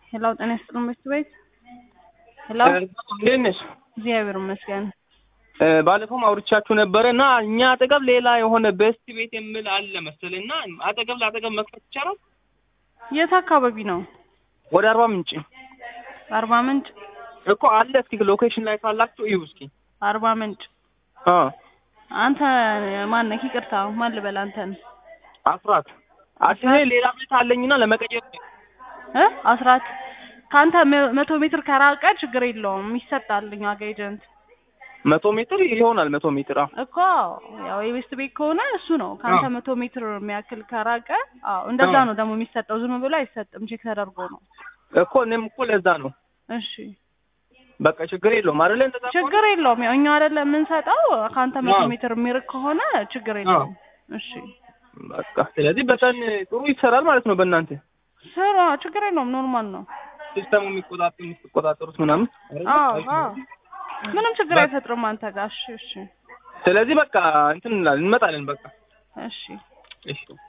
ሄሎ ጤና ይስጥልን ምሽት ቤት ሄሎ እንዴት ነሽ? እግዚአብሔር ይመስገን። ባለፈውም አውርቻችሁ ነበረ እና እኛ አጠገብ ሌላ የሆነ ቤስት ቤት የምል አለ መሰለኝ እና አጠገብ ለአጠገብ መክፈት ይቻላል? የት አካባቢ ነው? ወደ አርባ ምንጭ አርባ ምንጭ እኮ አለ። እስኪ ሎኬሽን ላይ ካላችሁ እዩ እስኪ። አርባ ምንጭ አ አንተ ማነህ? ይቅርታ ማን ልበል አንተን? አስራት አዲስ ሌላ ቤት አለኝና ለመቀየር እ አስራት ከአንተ መ- መቶ ሜትር ከራቀ ችግር የለውም ይሰጣል እኛ ጋ ኤጀንት መቶ ሜትር ይሆናል። መቶ ሜትር አዎ እኮ ያው የቤስት ቤት ከሆነ እሱ ነው። ከአንተ አዎ። መቶ ሜትር የሚያክል ከራቀ አዎ እንደዛ አዎ። ነው ደግሞ የሚሰጠው። ዝም ብሎ አይሰጥም፣ ቼክ ተደርጎ ነው። እኮ እኔም እኮ ለዛ ነው። እሺ በቃ ችግር የለውም አይደለ? እንደዛ ከሆነ? ችግር የለውም። ያው እኛ አይደለም የምንሰጠው። ከአንተ መቶ አዎ። ሜትር የሚርቅ ከሆነ ችግር የለውም። እሺ በቃ ስለዚህ በጣም ጥሩ ይሰራል ማለት ነው። በእናንተ ስራ ችግር የለውም። ኖርማል ነው። ሲስተሙ የሚቆጣጠሩ የምትቆጣጠሩት ምናምን አይደለ? አዎ አሪፍ አዎ ነው። ምንም ችግር በ- አይፈጥርም አንተ ጋር። እሺ እሺ ስለዚህ በቃ እንትን እንላለን እንመጣለን። በቃ እሺ እሺ